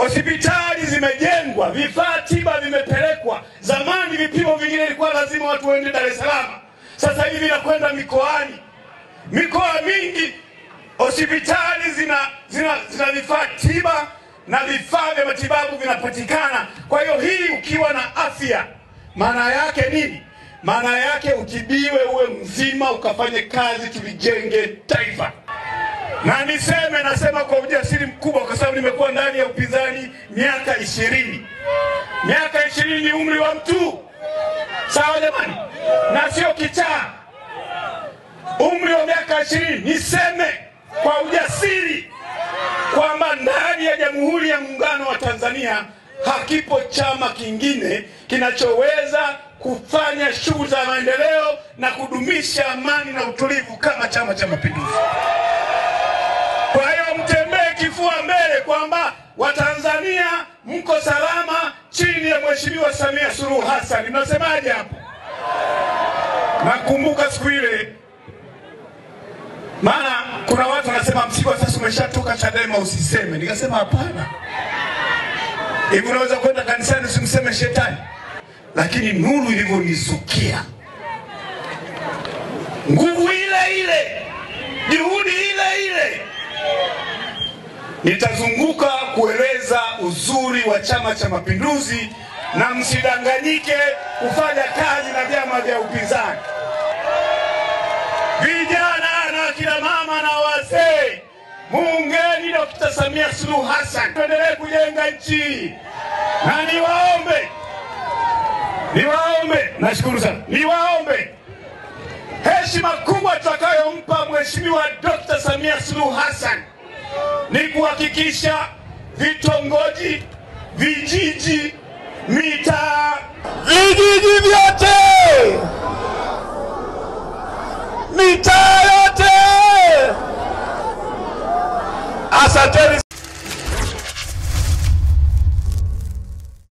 Hospitali zimejengwa, vifaa tiba vimepelekwa. Zamani vipimo vingine ilikuwa lazima watu waende Dar es Salaam, sasa hivi vinakwenda mikoani. Mikoa mingi hospitali zina zina zina vifaa tiba na vifaa vya matibabu vinapatikana. Kwa hiyo hii, ukiwa na afya, maana yake nini? Maana yake utibiwe, uwe mzima, ukafanye kazi, tulijenge taifa. Na niseme, nasema kwa ujasiri mkubwa, kwa sababu nimekuwa ndani ya upinzani miaka ishirini. Miaka ishirini ni umri wa mtu, sawa jamani, na sio kichaa. Umri wa miaka ishirini, niseme kwa ujasiri kwamba ndani ya Jamhuri ya Muungano wa Tanzania hakipo chama kingine kinachoweza kufanya shughuli za maendeleo na kudumisha amani na utulivu kama Chama cha Mapinduzi. Kwa hiyo mtembee kifua mbele kwamba Watanzania mko salama chini ya Mheshimiwa Samia Suluhu Hassan. Mnasemaje hapo? Nakumbuka siku ile, maana kuna watu wanasema Msigwa, sasa umeshatoka Chadema usiseme. Nikasema hapana, hivi unaweza kwenda kanisani usimseme shetani? Lakini nuru ilivyonisukia, nguvu ile ile, juhudi ile ile nitazunguka kueleza uzuri wa Chama cha Mapinduzi, na msidanganyike kufanya kazi na vyama vya upinzani. Vijana na akina mama na wazee, muungeni Dkt. Samia Suluhu Hassan, tuendelee kujenga nchi. Na niwaombe, niwaombe, nashukuru sana, niwaombe heshima kubwa tutakayompa Mheshimiwa Dkt. Samia Suluhu Hassan ni kuhakikisha vitongoji, vijiji, mitaa, vijiji vyote, mitaa yote. Asanteni.